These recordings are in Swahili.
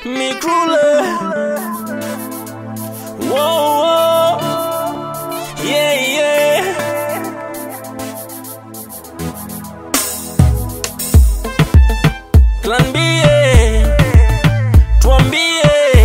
Mikrule. Whoa, whoa. Yeah, yeah. Tuambie, tuambie.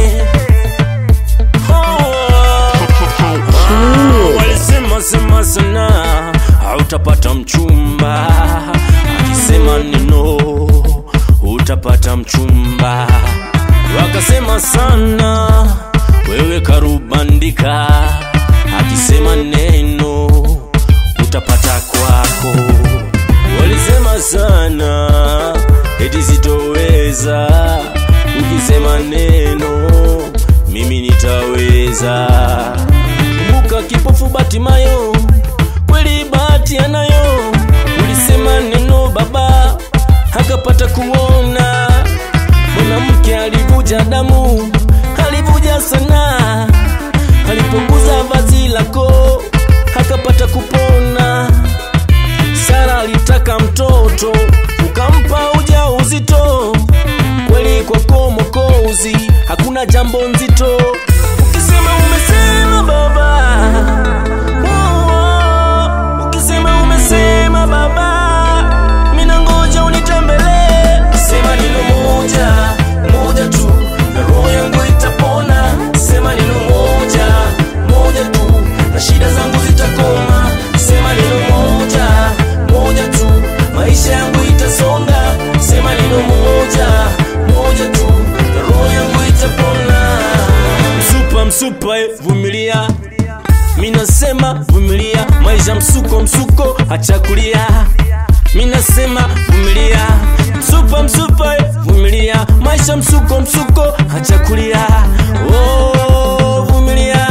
Oh, oh. Walisema sema sana hautapata mchumba, akisema neno utapata mchumba. Wakasema sana wewe karubandika, akisema neno utapata kwako. Walisema sana eti sitoweza, ukisema neno mimi nitaweza. Kumbuka kipofu Batimayo, kweli bahati anayo. Ulisema neno baba, akapata kuona. Mwanamke alivuja damu, alivuja sana, alipunguza vazi lako, akapata kupona. Sara alitaka mtoto, ukampa uja uzito. Kweli kwako Mokozi, hakuna jambo nzito. Ukisema umesema baba, oh, oh. ukisema umesema baba, mina ngoja unitembelee. Sema neno moja moja tu, na roho yangu itapona. Sema neno moja moja tu, na shida zangu zitakoma. Sema neno moja moja tu, maisha yangu itasonga. Sema neno moja moja tu, na roho yangu itapona. Msupa msupa, eh, vumilia minasema vumilia, maisha msuko msuko, acha kulia. Minasema vumilia, msupa msupa, eh, vumilia, maisha msuko msuko, acha kulia. Oh, vumilia.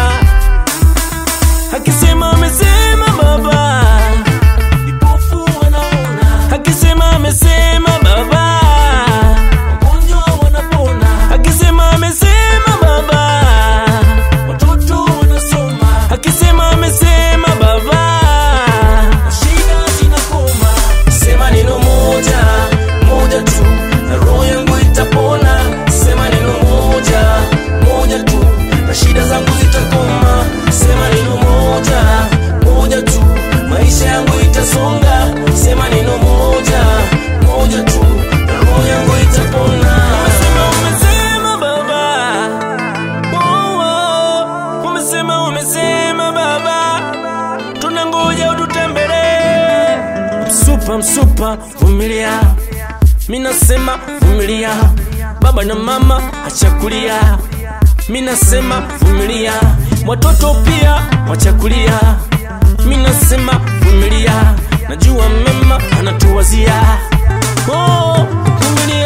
Akisema amesema baba, vipofu wanaona. Akisema amesema baba, wagonjwa wanapona. Akisema amesema baba, watoto wanasoma. Akisema amesema baba, shida zinakoma. Sema neno moja moja tu, na roho yangu itapona. Sema neno moja moja tu, na shida zangu zitakoma. Sema neno moja moja tu, maisha yangu itasonga. Sema neno moja moja tu, na roho yangu itapona. Umesema umesema baba, oh, oh. umesema umesema baba, tunangoja ututembelee. Msupa msupa, vumilia, minasema vumilia, baba na mama achakulia, minasema vumilia, watoto pia wachakulia, minasema vumilia, najua mema anatuwazia, oh, vumilia.